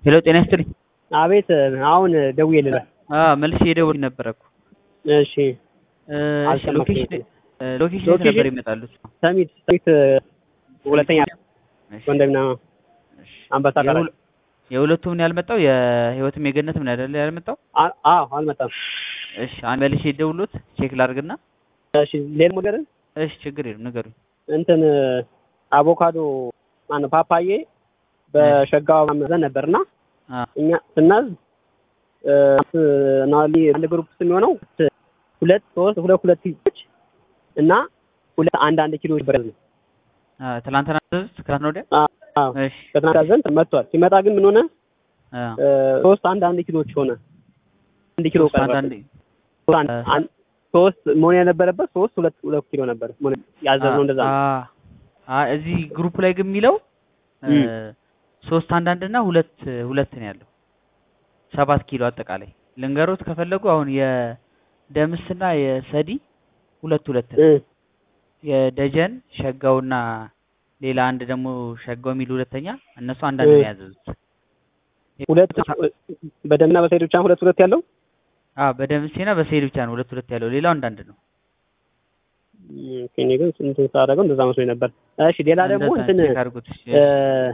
ሄሎ ጤና ይስጥልኝ። አቤት አሁን ደውዬልህ አዎ መልሼ የደወልኩኝ ነበረ እኮ። እሺ እ እሺ አልሰማሁም። ሎኬሽን እ ሎኬሽን የት ሎኬሽን? ነበር ይመጣሉት? ሰሚት ሰሚት ሁለተኛ እሺ ወንድምና እሺ። አንበሳ ጋር የሁለ- የሁለቱም ነው ያልመጣው? የህይወትም የገነትም ነው አይደለ ያልመጣው? አ- አዎ አልመጣም። እሺ አንድ መልሼ ደውሎት ቼክ ላድርግና። እሺ ሌላ ነገር እሺ ችግር የለም ንገሩኝ። እንትን አቮካዶ ማነው ፓፓዬ በሸጋው ማመዘን ነበርና አ እኛ ስናዝ እ ናሊ አንድ ግሩፕ የሚሆነው ሁለት ሶስት ሁለት ሁለት ኪሎች እና ሁለት አንድ አንድ ኪሎ ይበረዝ ነው። አ ትናንትና አዘዙት ከትናንት ወዲያ? አዎ እሺ ከትናንት ያዘን መጥቷል። ሲመጣ ግን ምን ሆነ? አ እ ሶስት አንድ አንድ ኪሎች ሆነ። አንድ ኪሎ ሶስት ቀረ። አንዳንድ ሶስት አንድ- አንድ- ሶስት መሆን የነበረበት ሶስት ሁለት ሁለት ኪሎ ነበር መሆን ያዘዝነው እንደዛ ነው። አ አ እዚህ ግሩፕ ላይ ግን የሚለው እ እም። ሶስት አንዳንድ እና ሁለት ሁለት ነው ያለው። ሰባት ኪሎ አጠቃላይ ልንገሮት ከፈለጉ አሁን የደምስና የሰዲ ሁለት ሁለት ነው። እ የደጀን ሸጋውና ሌላ አንድ ደግሞ ሸጋው የሚል ሁለተኛ እነሱ አንዳንድ እ ነው ያዘዙት። ሁለት በደምና በሰይድ ብቻ ሁለት ሁለት ያለው አ በደምሴና በሰይድ ብቻ ነው ሁለት ሁለት ያለው። ሌላው አንዳንድ ነው። እም፣ እኔ ግን ስንት ሳደርገው እንደዛ መስሎኝ ነበር። እሺ ሌላ ደግሞ እንደዛ እንትን ቼክ አድርጉት። እሺ። እ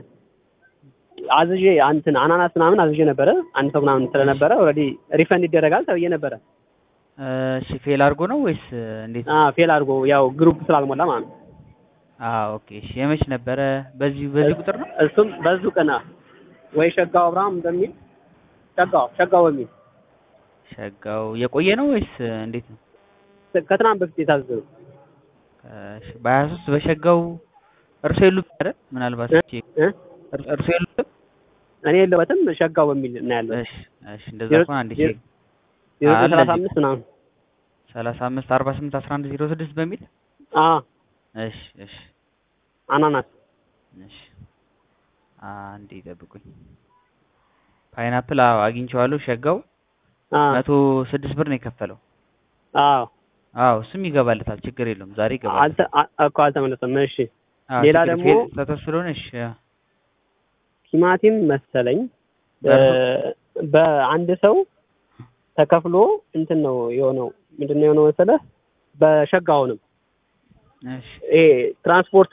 አዝዤ እንትን አናናስ ምናምን አዝዤ ነበረ አንድ ሰው ምናምን ስለነበረ ኦልሬዲ ሪፈንድ ይደረጋል ተብዬ ነበረ። እሺ ፌል አድርጎ ነው ወይስ እንዴት? አ ፌል አድርጎ ያው ግሩፕ ስላልሞላ ማለት ነው። አ ኦኬ። እሺ የመች ነበረ? በዚህ በዚህ ቁጥር ነው? እሱም በዙ ቀና ወይ ሸጋው አብርሃም በሚል ሸጋው ሸጋው በሚል ሸጋው የቆየ ነው ወይስ እንዴት ነው? ከትናንት በፊት የታዘዘው እሺ በሀያ ሶስት በሸጋው እርሶ የሉት አይደል? ምናልባት እ? ቼክ እ? እር- እርሶ የሉትም? እኔ የለበትም ሸጋው በሚል እና ያለው እሺ እሺ እንደዛ ዜሮ- ከሆነ አንድ ዜሮ- ቼክ ዜሮ አለ ሰላሳ እዚህ። አምስት ምናምን ሰላሳ አምስት አርባ ስምንት አስራ አንድ ዜሮ ስድስት በሚል አ እሺ እሺ አናናስ እሺ አንዴ ይጠብቁኝ። ፓይናፕል አዎ አግኝቼዋለሁ። ሸጋው አ መቶ ስድስት ብር ነው የከፈለው። አዎ አዎ እሱም ይገባለታል፣ ችግር የለውም። ዛሬ ይገባል። አልተ አ- እኮ አልተመለሰም። እሺ አዎ ሌላ ችግር ደግሞ- ፌል ስህተት ስለሆነ እሺ ቲማቲም መሰለኝ በ- በአንድ ሰው ተከፍሎ እንትን ነው የሆነው ምንድን ነው የሆነው መሰለህ በሸጋውንም እሺ ይሄ ትራንስፖርት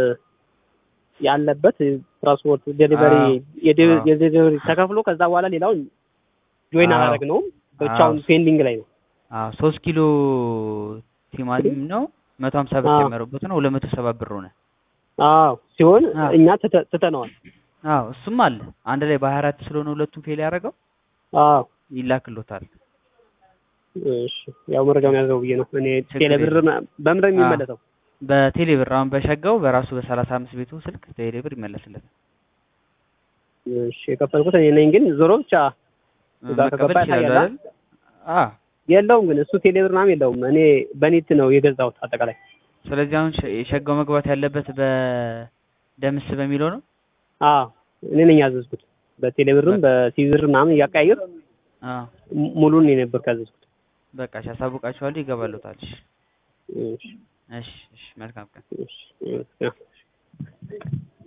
ያለበት ትራንስፖርት ዴሊቨሪ አዎ። አዎ። የዴሊቨሪ ተከፍሎ ከዛ በኋላ ሌላውን ጆይን አዎ። አላደረግነውም ብቻውን አዎ። ፔንዲንግ ላይ ነው። አዎ ሶስት ኪሎ ቲማቲም ነው መቶ ሀምሳ ብር አዎ። ጨመረበት ነው ሁለት መቶ ሰባ ብር ሆነ። አዎ ሲሆን አዎ። እኛ ትተ- ትተነዋል። አዎ እሱም አለ አንድ ላይ በሀያ አራት ስለሆነ ሁለቱም ፌል ያደረገው አዎ ይላክሎታል። እሺ ያው መረጃውን ያዘው ብዬ ነው እኔ ችግር ቴሌ ብር የለም። በምን ነው የሚመለሰው? በቴሌ ብር አሁን በሸጋው በራሱ በሰላሳ አምስት ቤቱ ስልክ ቴሌ ብር ይመለስለታል። እሺ የከፈልኩት እኔ ነኝ፣ ግን ዞሮ ብቻ እዛ መቀበል ከገባ ይችላሉ ያሳያል። አይደል? አዎ የለውም ግን እሱ ቴሌ ብር ምናምን የለውም። እኔ በኔት ነው የገዛሁት አጠቃላይ። ስለዚህ አሁን ሸ- የሸጋው መግባት ያለበት በደምስ በሚለው ነው። አዎ እኔ ነኝ ያዘዝኩት። በቴሌ ብርም በሲቪ ብር ምናምን እያቀያየር አዎ ሙሉን እኔ ነበር ያዘዝኩት። በቃ እሺ፣ አሳውቃችኋለሁ፣ ይገባሉታል። እሺ እሺ እሺ እሺ፣ መልካም ቀን። እሺ እሺ